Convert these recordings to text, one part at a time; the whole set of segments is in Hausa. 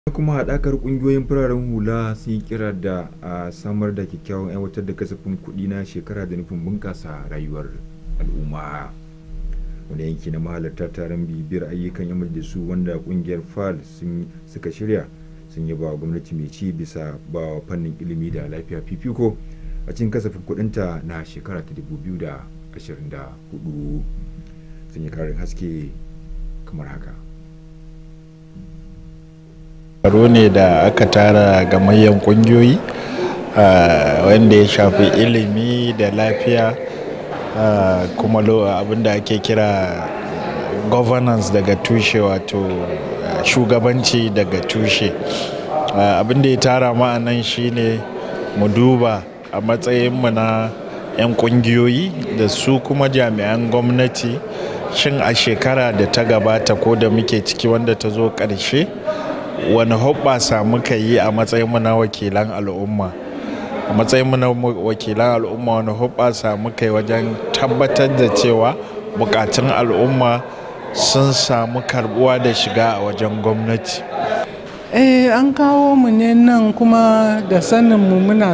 kuma haɗakar ƙungiyoyin fararen hula sun yi kira da a samar da kyakkyawan aiwatar da kasafin kuɗi na shekara da nufin bunƙasa rayuwar al'umma wani yanki na mahalarta taron bibiyar ayyukan yan majalisu wanda ƙungiyar fal suka shirya sun yi ba gwamnati mai ci bisa ba fannin ilimi da lafiya fifiko a cikin kasafin kuɗinta na shekara ta 2024 sun yi karin haske kamar haka taro ne da aka tara gamayyan kungiyoyi wanda ya shafi ilimi da lafiya kuma abinda ake kira governance daga tushe wato shugabanci daga tushe abinda ya tara ma'anan shine mu duba a matsayinmu na 'yan kungiyoyi da su kuma jami'an gwamnati shin a shekara da ta gabata ko da muke ciki wanda ta zo ƙarshe wani hoɓɓasa muka yi a matsayinmu na wakilan al'umma a matsayinmu na wakilan al'umma wani hoɓɓasa muka yi wajen tabbatar da cewa bukatun al'umma sun samu karbuwa da shiga a wajen gwamnati eh an kawo mu ne nan kuma da sanin mu muna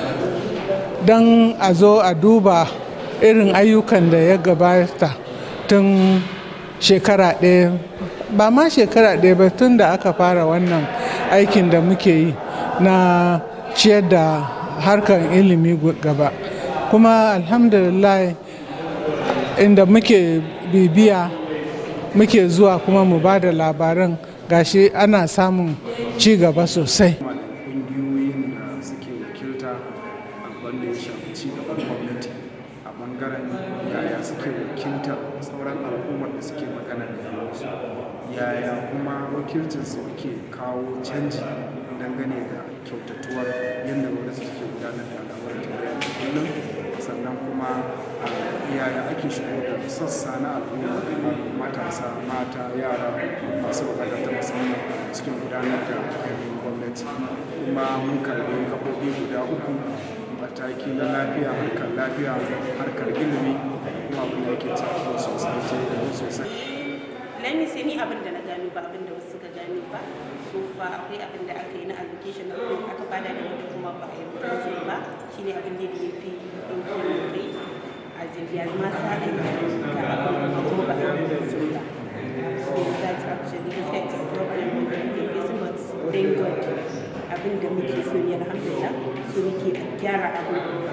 don a zo a duba irin ayyukan da ya gabata tun shekara ɗaya ba ma shekara ɗaya ba tun da aka fara wannan aikin da muke yi na ciyar da harkar ilimi gaba kuma alhamdulillah inda muke bibiya muke zuwa kuma mu ba da labaran gashi ana samun ci gaba sosai ƙungiyoyin da suke wakilta a wanda ya shafi ci gaban gwamnati a bangaren yaya suke wakiltar sauran al'ummar da suke magana da yawansu yaya kuma wakilcinsu yake kawo canji dangane da kyautatuwar yadda gwamnati take gudanar da al'amuran tarayya da kullum sannan kuma yaya ake shigo da sassa na al'umma kamar matasa mata yara masu bukatar ta musamman cikin gudanar da ainihin gwamnati kuma mun karbi gaɓoɓi guda uku mataki na lafiya harkar lafiya harkar ilimi kuma abin da yake tafiya sosai sosai lami sai ni abin da na gano ba abin da wasu suka gane ba so fa akwai abin da aka yi na allocation na kuɗi aka bada da wanda kuma ba a yi mutum ba shine abin da ya fi ɗauki kai a zirya ma sa da ga abin kuma ba a yi mutum ba so that's actually the fact of problem with the facing but thank God abin da muke so ne alhamdulillah so muke gyara abin